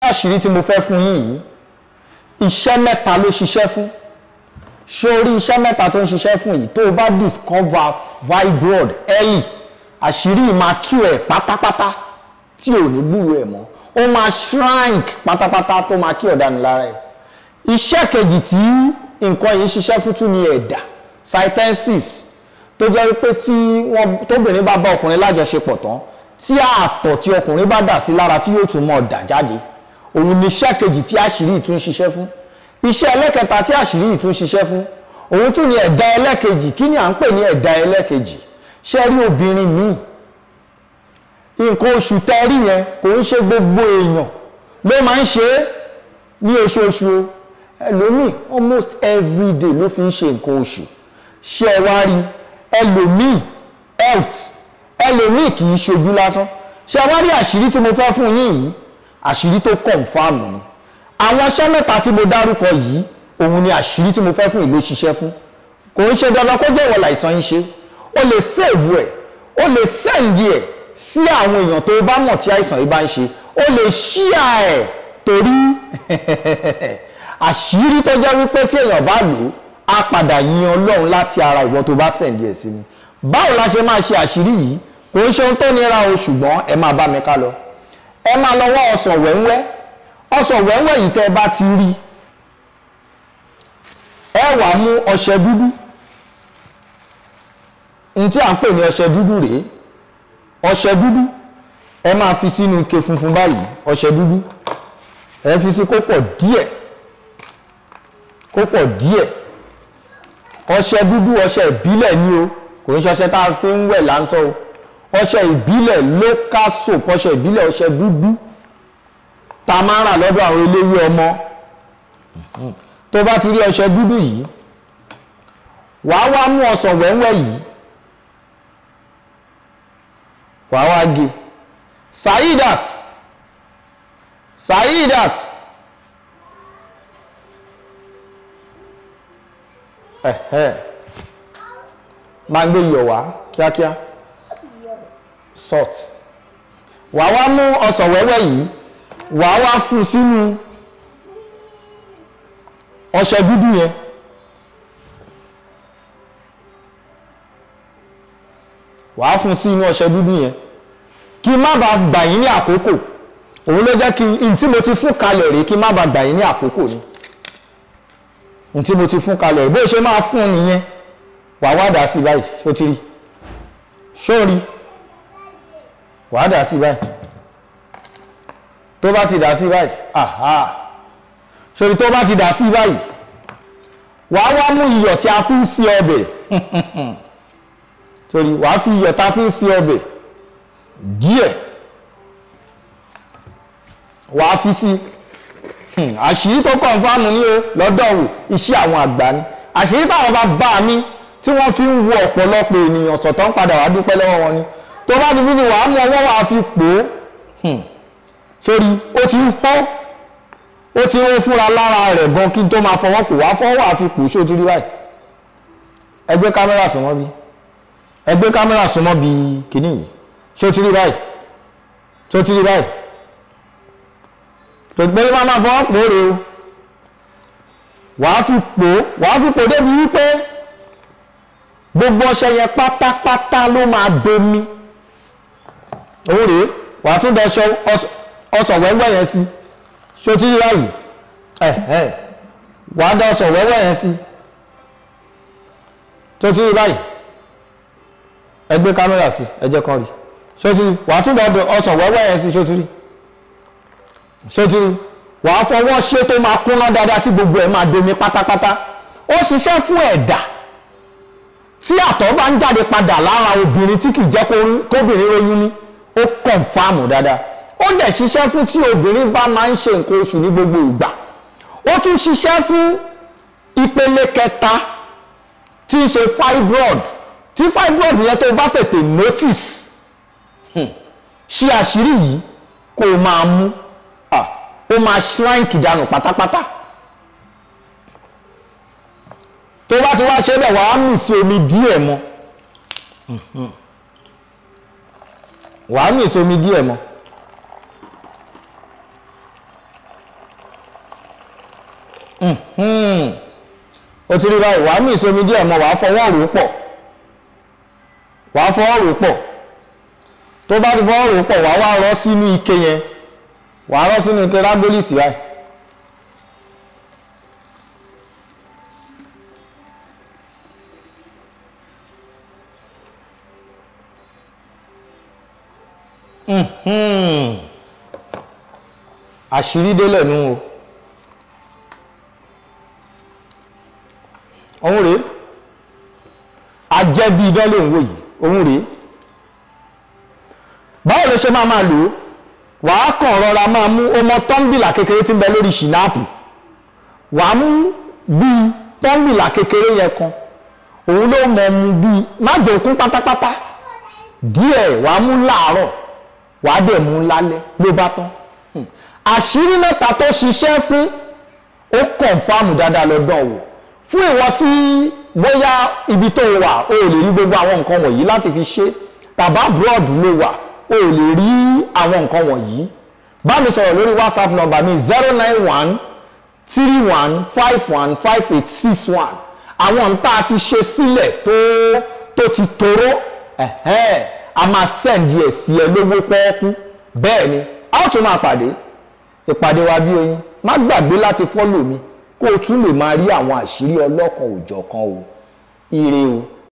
àṣírí tí mo fẹ́ fún yín yìí iṣẹ́ mẹ́ta ló ṣiṣẹ́ fún sórí iṣẹ́ mẹ́ta tó ń ṣiṣẹ́ fún yìí tó o bá discover fibroid early àṣírí yìí máa cure ẹ̀ pátápátá tí ò ní gbúrò ẹ̀ mọ́ ó máa shrink pátápátá tó máa cure dànù lára ẹ̀ iṣẹ́ kejì tí nǹkan yìí ṣiṣẹ́ fún tún ní ẹ̀dà cytensis tó jẹ́ wípé tí wọ́n tóbìnrin bá bá ọkùnrin lájọṣepọ̀ tán tí ààtọ̀ tí ọkùnrin bá dà sí lára tí yóò tún mọ̀ dà jáde òun ni iṣẹ́ kejì tí àṣírí yìí tún ṣiṣẹ́ fún iṣẹ́ ẹlẹ́kẹta tí àṣírí yìí tún ṣiṣẹ́ fún òun tún ní ẹ̀dá ẹlẹ́kejì kí ni à ń pè ní ẹ̀dá ẹlẹ́kejì ṣé rí obìnrin míì nǹkan oṣù tẹ́rí yẹn kò ń ṣe gbogbo èèyàn ló máa ń ṣe é ní oṣooṣù o ẹlòmíì almost every day ló fi ń ṣe nǹkan oṣù ṣé ẹ wá rí ẹlòmíì health ẹlòmíì kì í ṣojú lásán ṣé ẹ wá rí àṣírí tí mo fẹ́ fún yín yìí àṣírí tó kọ̀ǹfàmù ni àwọn iṣẹ́ mẹ́ta tí mo dárúkọ yìí òun ni àṣírí tí mo fẹ́ fún ìlú ṣiṣẹ́ fún kò ń ṣe dandan kó jẹ́ ìwọ̀n láìsàn yín ṣe o lè save ẹ̀ o lè send ẹ̀ sí àwọn èèyàn tó bá mọ̀ tí àìsàn yìí bá ń ṣe o lè share ẹ̀ torí àṣírí tó jẹ́ wípé tí èèyàn bá lò ó á padà yin ọlọ́run láti ara ìwọ tó bá send ẹ̀ sí ni báwo la ṣe máa ṣe àṣírí yìí kò ń ṣe ohun tó nira o ṣùgbọ́n ẹ máa bá mi ká lọ ẹ máa lọ wá ọsàn wẹ́wẹ́ ọsàn wẹ́wẹ́ yìí tẹ́ ẹ bá ti rí ẹ wá mú ọṣẹ dúdú n tí à ń pè ní ọṣẹ dúdú rèé ọṣẹ dúdú ẹ máa fi sínú ike funfun báyìí ọṣẹ dúdú ẹ fi sí kó pọ̀ díẹ̀ kó pọ̀ díẹ̀ ọṣẹ dúdú ọṣẹ ìbílẹ̀ ni o kò ń ṣọṣẹ tá a fi ń wẹ̀ láńsọ o ọṣẹ ìbílẹ̀ local soap ọṣẹ ìbílẹ̀ ọṣẹ dúdú tá a máa ń rà lọ́dọ̀ àwọn eléwé ọmọ tó bá ti rí ọṣẹ dúdú yìí wàá wá mú ọsàn wẹ́wẹ́ yìí wàá wá gé Saidat Saidat ẹ̀hẹ́ máa ń gbé iyọ̀ wá kíákíá salt wàá wá mú ọsàn wẹ́wẹ́ yìí wàá wá fún sínú ọṣẹ dúdú yẹn wàá fún sí inú ọṣẹ dúdú yẹn kí má bàa gbà yín ní àkókò òun ló jẹ́ kí n tí mo ti fún kalẹ̀ rèé kí má bàa gbà yín ní àkókò ni n tí mo ti fún kalẹ̀ rèé bó ṣe máa fún nìyẹn wàá wá dà sí báyìí ṣó ti rí ṣó rí wàá dà sí báyìí tó bá ti dà sí báyìí aha sori tó bá ti dà sí báyìí wàá wá mú iyọ̀ tí a fi ń sí ọbẹ̀ sori wàá fi iyọ̀ tá a fi ń sí ọbẹ̀ díẹ̀ wàá fi sí àṣírí tó kọ̀ǹfàmù ní o lọ́dọ̀ wò iṣẹ́ àwọn àgbà ni àṣírí táwọn bá bá mi tí wọ́n fi ń wo ọ̀pọ̀lọpọ̀ ènìyàn sọ̀tọ̀ ń padà wá dúpẹ́ lọ́wọ́ wọn ni tó bá ti fi sí wàá mú ọwọ́ wàá fi pò ó sórí ó ti ń pọ́ ó ti ń fúnra lára rẹ̀ gan kí n tó máa fọwọ́ pò wá fọwọ́ àfi pò ṣó ti rí báyìí ẹ gbé kámẹ́rà súnmọ́ bí ẹ gbé kámẹ́rà súnmọ́ bí kìíní yìí ṣó ti rí báyìí ṣó ti rí báyìí tó gbé máa máa fọwọ́ pò rè o wàá fi pò wàá fi pò débi wípé gbogbo ọṣẹ yẹn pátápátá ló máa domi òun rèé wàá tún dẹ ọsàn wẹ́wẹ́ yẹn sí ṣó tí yíra yìí ẹ ẹ wàá dẹ ọsàn wẹ́wẹ́ yẹn sí tó tí yíra yìí ẹ gbé kámẹ́rà sí ẹ jẹ́ kan rí ṣó tí wàá tún dẹ ọsàn wẹ́wẹ́ yẹn sí ṣó tí rí ṣó tí rí wàá fọwọ́ ṣe tó máa kúnná dáadáa tí gbogbo ẹ̀ máa domi pátápátá ó ṣiṣẹ́ fún ẹ̀dà tí àtọ̀ bá ń jáde padà lára obìnrin tí kì í jẹ́ kóbìnrin lóyún ní ó kọ̀nfàmù dáadáa ó dẹ̀ ṣiṣẹ́ fún tí obìnrin bá máa ń ṣe nǹkan oṣù ní gbogbo ìgbà ó tún ṣiṣẹ́ fún ìpele kẹta tí ń ṣe fibroid tí fibroid yẹn tó bá tètè notice ṣe àṣírí yìí kó o máa mú ó máa shrink dànù pátápátá tó bá ti wá ṣe bẹ́ẹ̀ wàá mì sí omi díẹ̀ mọ́ wàá mì sí omi díẹ̀ mọ́ o ti rí báyìí wàá mí ìsomi díẹ̀ mọ́ wàá fọwọ́ rò ó pọ̀ wàá fọwọ́ rò ó pọ̀ tó bá ti fọwọ́ rò ó pọ̀ wàá wá rọ́ sínú ike yẹn wàá rọ́ sínú ike rágólìsì báyìí. àṣírí délẹ̀ nù o òun rèé ajẹ́bí idán ló ń wò yìí òun rèé báwo ló ṣe máa máa lò ó wàá kàn rọra máa mú ọmọ tọ́ḿbìlà kékeré tí ń bẹ lórí ṣìnáàpù wàá mú bíi tọ́ḿbìlà kékeré yẹn kan òun ló mọ̀ mu bíi má jẹ́ òkun pátápátá díẹ̀ wàá mú láàárọ̀ wàá dẹ̀ mú lálẹ́ ló bá tán àṣírí mẹ́ta tó ṣiṣẹ́ fún ó kọ̀ǹfàmù dáadáa lọ́dọ̀ wò fún ìwọ tí bóyá ibi tó wà o ò lè rí gbogbo àwọn nǹkan wọ̀nyí láti fi ṣe tàbá abroad ló wà o ò lè rí àwọn nǹkan wọ̀nyí bá mi sọ̀rọ̀ lórí whatsapp number mi zero nine one three one five one five eight six one àwọn ń tá a ti ṣe sílẹ̀ tó tó ti toró ẹ̀hẹ́n a máa send ẹ̀ sí ẹ lówó pọ́ọ́kú bẹ́ẹ̀ ni a ó tún máa pàdé ìpàdé wa bí oyin má gbàgbé láti fọ́lò mi kó o tún lè máa rí àwọn àṣírí ọlọ́kan òjọ̀kan o ire o.